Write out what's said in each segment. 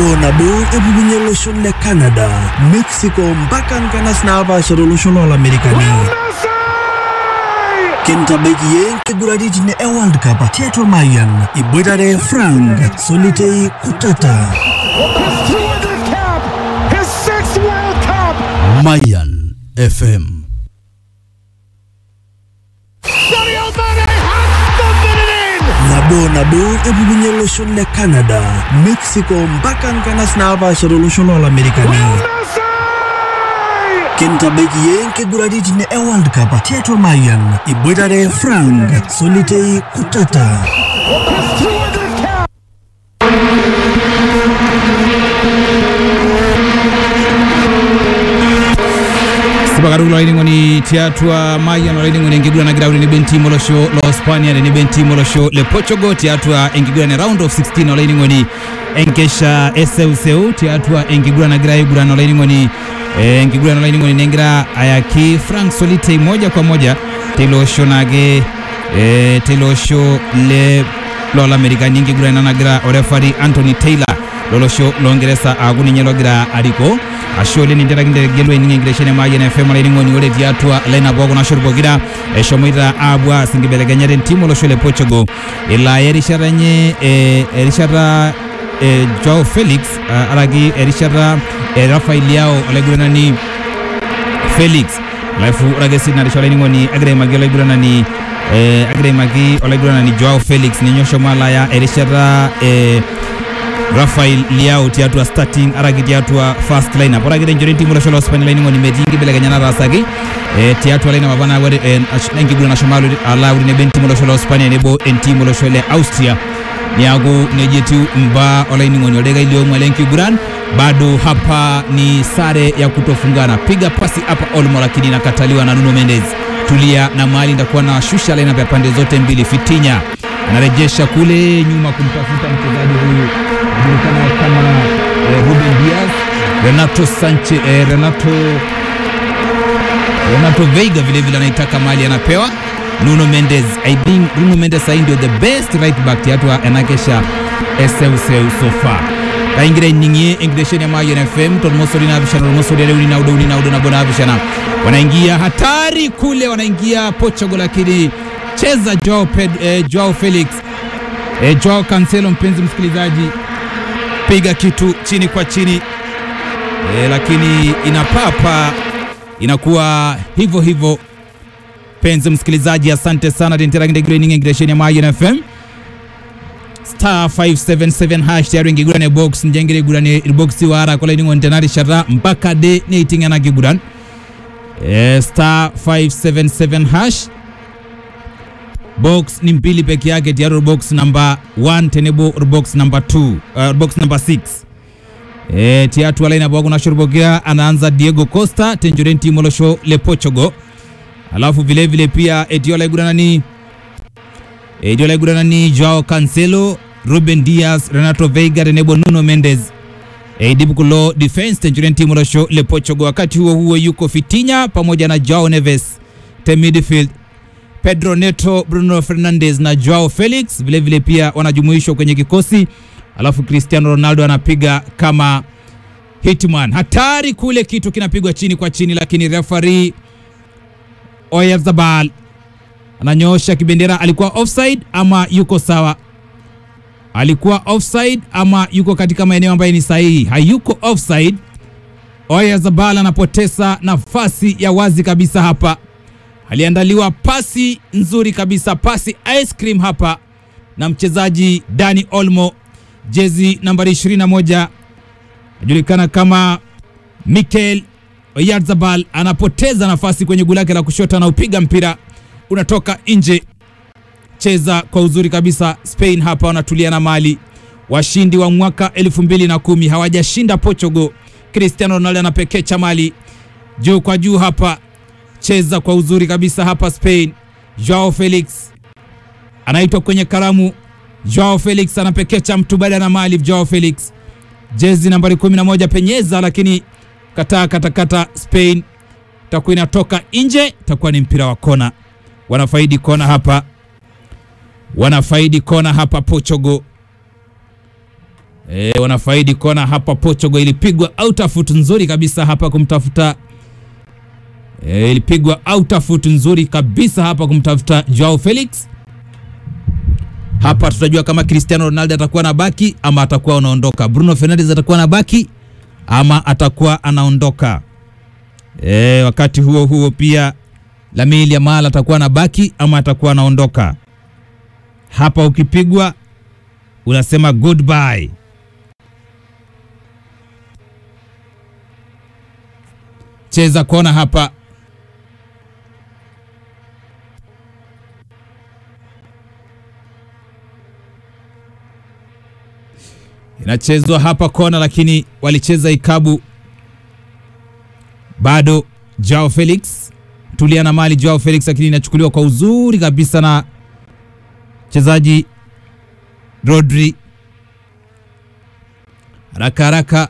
nabo nabo epukunye olosho le canada mexico mpaka nkanas naapaashara olosho loolamerikani kintabaiki ye nkiguraritin e world cup tiatua mayian iboitare frank solitei kutata Mayan FM. nabo nabo epukunye olosho le canada mexico mpaka nkanas naapaashara olosho loolamerikani kintabaiki ye nkiguraritin e world cup tiatua mayian iboitare frank solitei kutata sipakatuk lolaining'oni tiatua mayian olaining'oni enkiguran nagira aure tenebo entiim olosho lo spania tenebo entiim olosho le portugal tiatua enkiguran e round of 16 olaining'oni enkesha eseuseu tiatua enkiguran nagira aiguran olaining'oni eh, enkiguran olaining'oni negira ayaki frank solitei moja kwa moja teilo osho naake eh, teilo osho le loolamerikani enkiguran ena nagira orefari anthony taylor lolosho loongeresa aaku ninye logira arikoo ashe oleng ninteraki ntegelu ening enkitesheni e Mayian FM olainining'oni ore tiatua lineup ookuna shot pokira eshomoita aapuo aas nkibelekenyat entim olosho le Portugal elo aya erishata enye eh, erishata eh, Joao Felix uh, araki erishata eh, Rafael Leao olaiguranani Felix alafu ore ake sii narisha olainining'oni agira aimaki olaiguranani eh, agira aimaki olaiguranani Joao Felix ninye oshomo alo aya erishata eh, Rafael Leao tiatua starting araki tiatua first lineup ore ake tenchoto entiim olosho lo Spania olainining'oni metii nkibelekenya nataasaki eh, tiatua lineup apa naaku eh, ash- enkiguran nashomo alo alo aure nebo entiim olosho lo Spania nebo entiim olosho le Austria niaku nejia etiu mbaa olainining'oni oldekai liong'wa lenkiguran bado hapa ni sare ya kutofungana piga pasi hapa Olmo lakini inakataliwa na Nuno Mendes tulia na mahali ndakuwa na shusha lineup ya pande zote mbili Fitinya anarejesha kule nyuma kumtafuta mchezaji huyu anajulikana kama eh, Ruben Diaz Renato Sanchez eh, Renato Renato Veiga vile vile anaitaka mali anapewa Nuno Mendes I think Nuno Mendes sai ndio the best right back tiatua enakesha eseuseu so far kaingira iningie enkitesheni ya Mayian FM tolmosori naapishana tolmosori are uni naudo uni naudo nabo naapishana wanaingia hatari kule wanaingia Portugal lakini cheza Joao, Ped, eh, Joao Felix eh, Joao Cancelo mpenzi msikilizaji piga kitu chini kwa chini e, lakini inapapa inakuwa hivyo hivyo penzi msikilizaji asante sana tenteragindegrening engiresheni ya Mayian FM star 577 hash tayari ingigurane box njengere igurane box wara kola iningo ntenari shara mpaka de neitingana kiguran e, star 577 hash box ni mbili peke yake tayari box number 1 tenebo box number 2 uh, box number 6 e, tiatu alaina bwago na shurbogia anaanza Diego Costa tenjoren timolosho le Portugal alafu vile vile pia etiola iguranani etiola iguranani Joao Cancelo Ruben Diaz Renato Veiga tenebo Nuno Mendes eidibu kulo defense tenjoren timolosho le Portugal wakati huo huo yuko Fitinya pamoja na Joao Neves te midfield Pedro Neto, Bruno Fernandes na Joao Felix vile vile pia wanajumuishwa kwenye kikosi, alafu Cristiano Ronaldo anapiga kama hitman. Hatari kule, kitu kinapigwa chini kwa chini, lakini referee Oyarzabal ananyoosha kibendera. Alikuwa offside ama yuko sawa? Alikuwa offside ama yuko katika maeneo ambayo ni sahihi? Hayuko offside. Oyarzabal anapoteza nafasi ya wazi kabisa hapa aliandaliwa pasi nzuri kabisa, pasi ice cream hapa na mchezaji Dani Olmo, jezi nambari 21 anajulikana kama Mikel Oyarzabal, anapoteza nafasi kwenye goli lake la kushoto, anaupiga mpira unatoka nje. Cheza kwa uzuri kabisa. Spain hapa wanatulia na mali, washindi wa mwaka 2010 hawajashinda Portugal. Cristiano Ronaldo anapekecha mali juu kwa juu hapa cheza kwa uzuri kabisa hapa Spain. Joao Felix anaitwa kwenye karamu. Joao Felix anapekecha mtu baada na mali. Joao Felix jezi nambari 11 penyeza, lakini kataa katakata. Spain takuwa inatoka nje, takuwa ni mpira wa kona. Wanafaidi kona hapa, wanafaidi kona hapa Portugal. e, wanafaidi kona hapa. Portugal ilipigwa outfoot nzuri kabisa hapa kumtafuta e, ilipigwa outfoot nzuri kabisa hapa kumtafuta Joao Felix. Hapa tutajua kama Cristiano Ronaldo atakuwa na baki ama atakuwa anaondoka. Bruno Fernandes atakuwa na baki ama atakuwa anaondoka. E, wakati huo huo pia Lamine Yamal atakuwa na baki ama atakuwa anaondoka. Hapa ukipigwa unasema goodbye. Cheza kona hapa. Inachezwa hapa kona, lakini walicheza ikabu bado. Joao Felix tulia na mali Joao Felix, lakini inachukuliwa kwa uzuri kabisa na mchezaji Rodri. Haraka haraka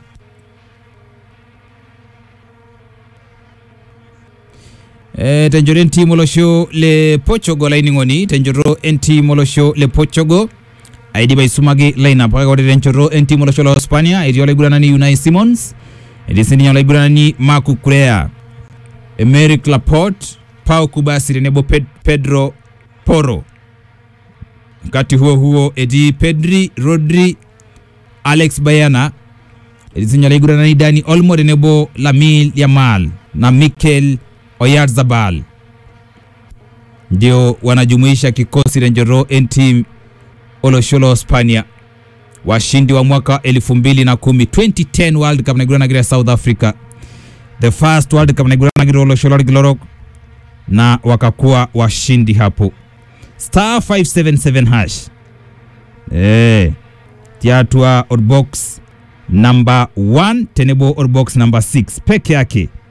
e, tenjoro enti molosho le Portugal laining'oni tenjoro enti molosho le Portugal aidipa aisumaki lineup kake ore tenchoto entiim olosho lo Hispania etii olaiguranani Unai Simons etii sininye olaiguranani Marc Cucurella Emerick Laporte Pau Kubasi tenebo Ped Pedro Porro wakati huo huo etii Pedri Rodri Alex Bayana etii sininye olaiguranani Dani Olmo tenebo Lamine Yamal na Mikel Oyarzabal ndio wanajumuisha kikosi tenchoto entiim olosho lo Hispania, washindi wa mwaka 2010 2010 World Cup naiguranagira South Africa, the first World Cup naiguranagira olosho lorkilorok na wakakuwa washindi hapo. Star 577 hash eh, tiatua orbox number 1 tenebo orbox number 6 peke yake